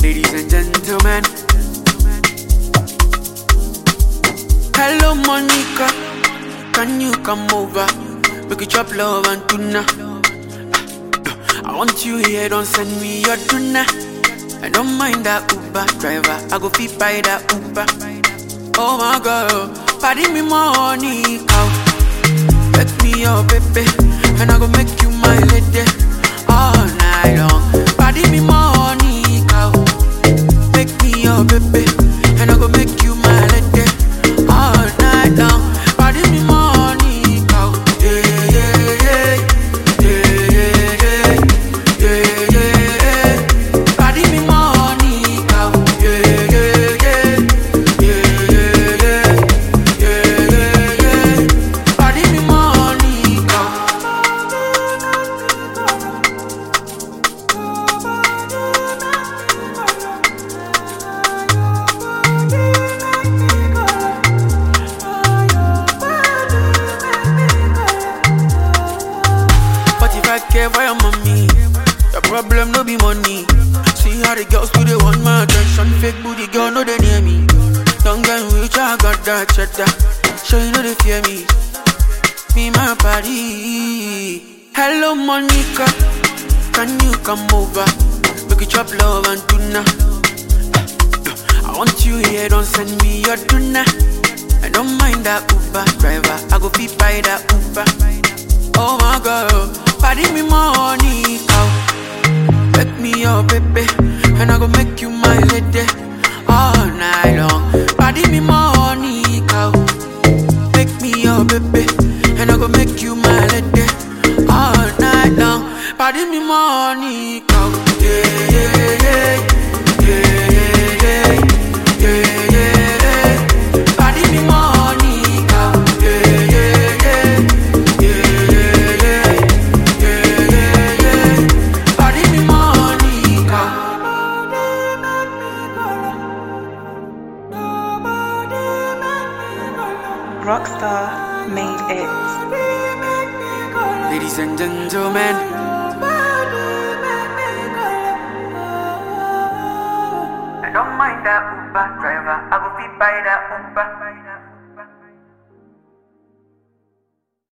Ladies and gentlemen. Hello, Monica. Can you come over? Make you chop love and tuna. I want you here, don't send me your tuna. I don't mind that Uber driver. I go fit by that Uber. Oh my God, party me money, cow. Make me your baby, and I go make you my lady all night long. Party me money, cow. Make me your baby, and I go make you my lady all night long. Party me money, cow. Yeah, yeah, yeah, yeah, yeah, yeah, yeah, yeah. Party me money, cow. Yeah, yeah, yeah, yeah, yeah, yeah, yeah, yeah. Party me money, cow. But if I care for your mommy, your problem no be money. See how the girls do they want my attention. Fake booty girl no they near me. Don't get rich, I got that cheddar. Sure you know they fear me. Me my party. Hello Monica, can you come over? Make you chop love and tuna. I want you here, don't send me your tuna. I don't mind that Uber driver. I go fit by that Uber. Oh my God, party me money, cow. Make me your baby, and I go make you my lady all night long. Party me money, cow. Make me your baby, and I go make you my lady all night long. Party me money, cow. Yeah, yeah, yeah, yeah, yeah, yeah, yeah, yeah. Party me money, cow. Yeah, yeah, yeah, yeah, yeah, yeah, yeah, yeah. Party me money, cow. Rockstar made it. Ladies and gentlemen. I don't mind that Uber driver. I go fit by that Uber.